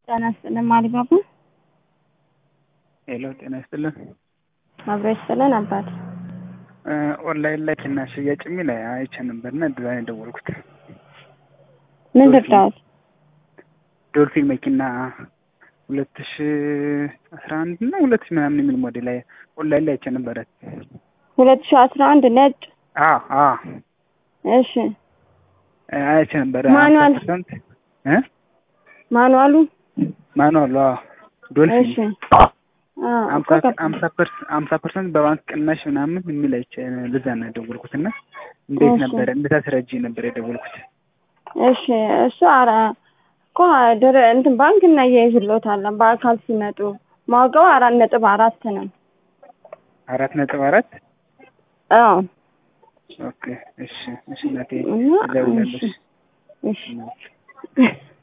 ጤና ይስጥልን አሊባባ። ሄሎ ጤና ይስጥልን። አብሮ ይስጥልን አባት። ኦንላይን ላይ ትና ሽያጭ የሚል አይቼ ነበርና እንደዛ ነው የደወልኩት። ምን ልርዳዎት? ዶልፊን መኪና ሁለት ሺ አስራ አንድ እና ሁለት ሺ ምናምን የሚል ሞዴል ላይ ኦንላይን ላይ አይቼ ነበረ። ሁለት ሺ አስራ አንድ ነጭ። አ አ እሺ አይቼ ነበረ። ማኑዋል? ፐርሰንት እ ማኑዋሉ? ማኑዋል አዎ ዶልፊን እሺ አዎ እኮ አምሳ ገባ። አምሳ ፐርሰንት አምሳ ፐርሰንት በባንክ ቅናሽ ምናምን የሚል አይቼ ለዛ ነው የደወልኩት እና እንዴት እሺ። ነበረ እንዴት አስረጂ ነበር የደወልኩት። እሺ እሱ አረ እኮ ድር እንትን ባንክ እናያይዝሎታለን በአካል ሲመጡ ማውቀው አራት ነጥብ አራት ነው። አራት ነጥብ አራት አዎ ኦኬ እሺ እሺ እናቴ እና እደውላለሁ እሺ እሺ እሺ